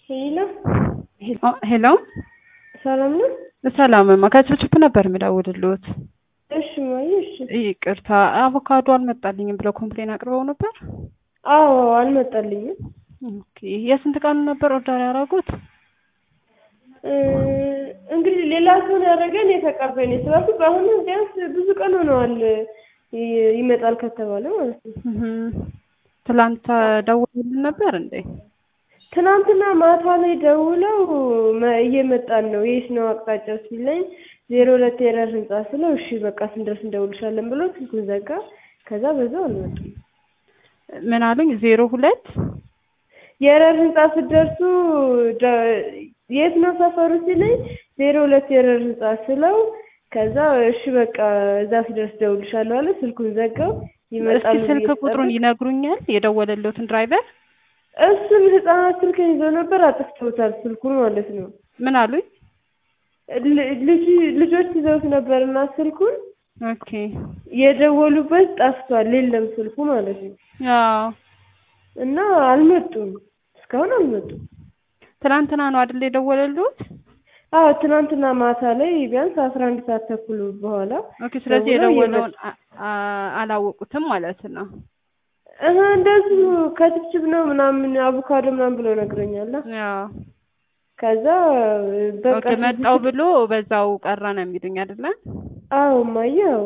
ሄሎ ሄሎ ሰላም ነው? ሰላምማ ከችፕችፕ ነበር የምደውልልዎት። እሺ ማየ እሺ። ይቅርታ አቮካዶ አልመጣልኝም ብለው ኮምፕሌን አቅርበው ነበር። አዎ አልመጣልኝም። ኦኬ የስንት ቀኑ ነበር ኦርደር ያደረጉት? እ እንግዲህ ሌላ ሰው ነው ያደረገን የተቀበል የተባልኩት በአሁኑ ቢያንስ ብዙ ቀን ሆነዋል ይ- ይመጣል ከተባለ ማለት ነው። እህም። ትላንት ደውሎልን ነበር እንዴ? ትናንትና ማታ ላይ ደውለው መ- እየመጣን ነው የት ነው አቅጣጫው ሲለኝ ዜሮ ሁለት የረር ህንጻ ስለው እሺ በቃ ስንደርስ እንደውልሻለን ብሎ ስልኩን ዘጋ። ከዛ በዛው አልመጡም። ምን አሉኝ? ዜሮ ሁለት የረር ህንጻ ስትደርሱ ደ- የት ነው ሰፈሩ ሲለኝ ዜሮ ሁለት የረር ህንጻ ስለው ከዛ እሺ በቃ እዛ ስደርስ ደውልሻለሁ አለ። ስልኩን ዘጋው። ይመጣሉ እስኪ ስልክ ብዬ ቁጥሩን ስጠብቅ ይነግሩኛል? የደወለልዎትን ድራይቨር እሱም ህጻናት ስልክን ይዘው ነበር አጥፍተውታል ስልኩን ማለት ነው። ምን አሉኝ? ል- ልጅ ልጆች ይዘውት ነበርና ስልኩን ኦኬ የደወሉበት ጠፍቷል፣ የለም ስልኩ ማለት ነው። አዎ እና አልመጡም፣ እስካሁን አልመጡም። ትናንትና ነው አይደል የደወለልዎት? አዎ ትናንትና ማታ ላይ ቢያንስ አስራ አንድ ሰዓት ተኩል በኋላ ኦኬ ስለዚህ ደውለው የደወለውን አ- አ- አላወቁትም ማለት ነው። እህ እንደዚሁ ከችብችብ ነው ምናምን አቮካዶ ምናምን ብሎ ነግሮኛል። አዎ ከዛ በቃ ኦኬ መጣው ብሎ በዛው ቀረ ነው የሚሉኝ አይደለ? አዎ እማዬ አዎ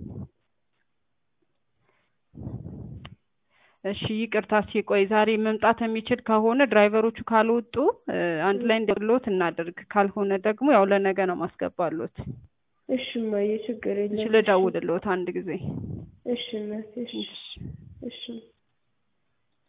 እሺ ይቅርታ ሲቆይ ዛሬ መምጣት የሚችል ከሆነ ድራይቨሮቹ ካልወጡ እ፣ አንድ ላይ እንዲሎት እናድርግ። ካልሆነ ደግሞ ያው ለነገ ነው ማስገባሎት። እሺ እማዬ ችግር እሺ የለም። ልደውልልዎት አንድ ጊዜ። እሺ እናቴ እሺ እሺ